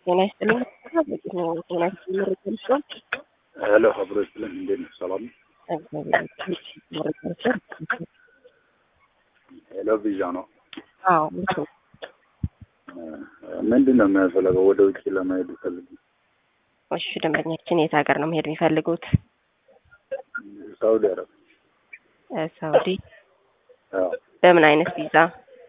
ጤና ይስጥልኝ። ጤና ይስጥልኝ። መረጃ ልስጥዎት? ሄሎ አብሮ ይስጥልን። እንዴት ነው? ሰላም ነው? ሄሎ ቪዛ ነው። አዎ ልክ ነው። ምንድን ነው የሚያስፈልገው? ወደ ውጭ ለመሄድ ፈልግ እሺ ደንበኛችን የት ሀገር ነው መሄድ የሚፈልጉት? ሳውዲ አረብ እ ሳውዲ። አዎ። በምን አይነት ቪዛ?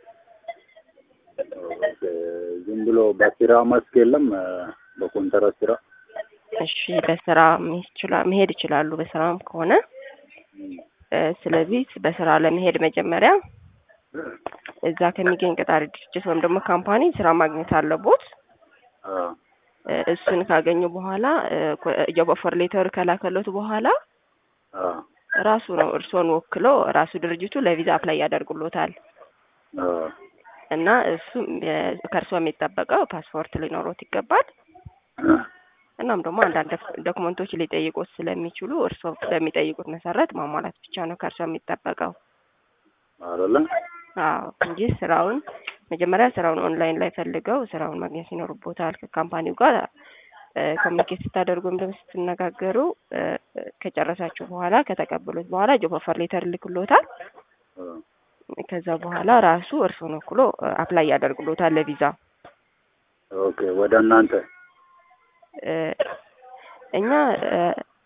ዝም ብሎ በስራ መስክ የለም በኮንትራት ስራ እሺ በስራ መሄድ ይችላ- መሄድ ይችላሉ። በስራም ከሆነ እ ስለዚህ በስራ ለመሄድ መጀመሪያ እዛ ከሚገኝ ቀጣሪ ድርጅት ወይም ደግሞ ካምፓኒ ስራ ማግኘት አለቦት። አዎ። እ እሱን ካገኙ በኋላ ጆብ ኦፈር ሌተር ከላከሎት በኋላ አዎ። ራሱ ነው እርስዎን ወክሎ ራሱ ድርጅቱ ለቪዛ አፕላይ ያደርጉሎታል አዎ። እና እሱ ከእርስዎ የሚጠበቀው ፓስፖርት ሊኖሮት ይገባል። እናም ደግሞ አንዳንድ ዶክመንቶች ሊጠይቁት ስለሚችሉ እርስዎ በሚጠይቁት መሰረት ማሟላት ብቻ ነው ከእርስዎ የሚጠበቀው። አይደለ? አዎ እንጂ ስራውን መጀመሪያ ስራውን ኦንላይን ላይ ፈልገው ስራውን ማግኘት ይኖርቦታል። ከካምፓኒው ጋር ኮሚኒኬት ስታደርጉ ወይም ደግሞ ስትነጋገሩ እ ከጨረሳችሁ በኋላ ከተቀበሉት በኋላ ጆብ ኦፈር ሌተር ልክሎታል። አዎ። ከዛ በኋላ ራሱ እርስዎን ወክሎ አፕላይ ያደርግሎታል ለቪዛ። ኦኬ ወደ እናንተ እ እኛ እ